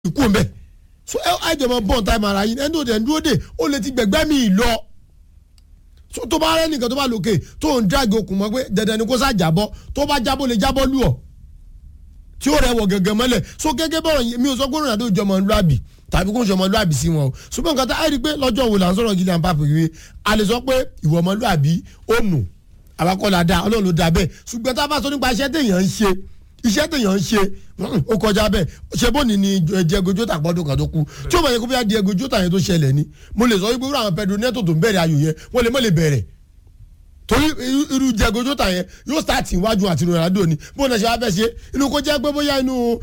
ikú mbẹ so ẹ àjọmọ bọ́n táìmù ara yín ẹni tó dẹ̀ ń dúró dè ó lè ti gbẹ̀gbẹ́ mi lọ so tó bá rẹ nìkan tó bá lòkè tó ń dráàgì okùn mọ́ pé dandan ni kó sá jábọ́ tó bá jábọ́ lè jábọ́ lù ọ́ tí ó rẹwọ̀ gẹ̀gẹ̀ mọ́lẹ̀ so gẹ́gẹ́ bọ́rọ̀ mi ò sọ pé Ronaldo jọmọ lúàbì tàbí kó ń ṣọmọ lúàbì sí wọn o ṣùgbọ́n nǹkan tá a rí i pé lọ́jọ́ wo là ń sọ̀rọ̀ Kylian Mbappé wíwé a lè sọ pé ìwọ ọmọlúàbí ó nù àbákọ́lá dá ọlọ́run ló dá bẹ́ẹ̀ ṣùgbọ́n tá a bá sọ nípa iṣẹ́ téèyàn ń ṣe iṣẹ́ téèyàn ń ṣe ó kọjá bẹ́ẹ̀ ṣe bó ni ni Diego Jota gbọ́dọ̀ kan tó kú tí ó bá yẹ kó bí i Diego Jota yẹn tó ṣẹlẹ̀ ni mo lè sọ wípé irú àwọn Pedro Neto tó ń bẹ̀rẹ̀ ayò yẹn wọ́n lè mọ̀ lè bẹ̀rẹ̀ torí irú Diego Jota yẹn yóò start iwájú àti Ronaldo ni bó na ṣe wá fẹ́ ṣe inú kó jẹ́ pé bóyá inú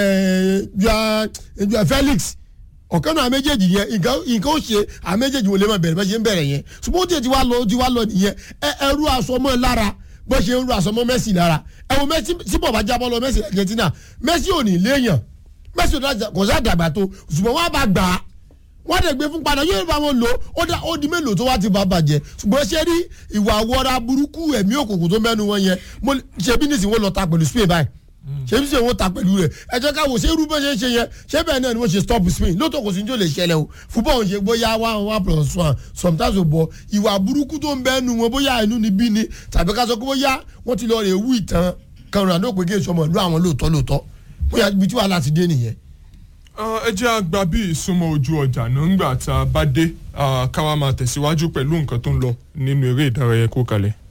Felix ọ̀kan náà méjèèjì yẹn nǹkan ó ṣe àwọn méjèèjì wò lè máa bẹ̀rẹ̀ bá ṣe ń bẹ̀rẹ̀ yẹn ṣùgbọ́n ó tiẹ̀ ti wá lọ ti wá lọ nìyẹn ẹrú asọmọ lára bó ṣe ń ru asọmọ Messi lára ẹ̀wọ̀n Messi tí bọ̀ bá jábọ́ lọ Messi Argentina Messi ò ní léèyàn Messi kò sá dàgbà tó ṣùgbọ́n wọ́n á bá gbà á wọ́n dẹ̀ gbé fún padà yóò bá wọn lò ó dá ó di mélòó tó wá ti bá bàjẹ́ ṣùgbọ́n ṣé rí ìwà wọra burúkú ẹ̀mí òkùnkùn tó mẹ́nu wọn yẹn ṣe bí nísìnyí wọ́n lọ ta pẹ̀lú Spain báyìí ṣé bí sèwọ́n wọ́n ta pẹ̀lú rẹ̀ ẹ jẹ́ ká wò ṣé irú bẹ́ẹ̀ ṣe ń ṣe yẹn ṣé bẹ́ẹ̀ náà ni wọ́n ṣe stop Spain lóòótọ́ kò sí ní tó lè ṣẹlẹ̀ o fúbọ̀ ń ṣe bóyá one one plus one sometimes ò bọ̀ ìwà burúkú tó ń bẹ́ẹ̀ nu wọn bóyá inú ni bí ni tàbí ká sọ pé bóyá wọ́n ti lọ rè wú ìtàn kan Ronaldo pé kí èso ọmọ ìlú àwọn lóòótọ́ lóòótọ́ bóyá ibi tí wàhálà ti dé nìyẹn ẹ jẹ́ àgbà bí ìsúnmọ́ ojú ọjà náà ńgbà tá a bá dé ká wá máa tẹ̀síwájú pẹ̀lú nǹkan tó ń lọ nínú eré ìdárayá kó kalẹ̀.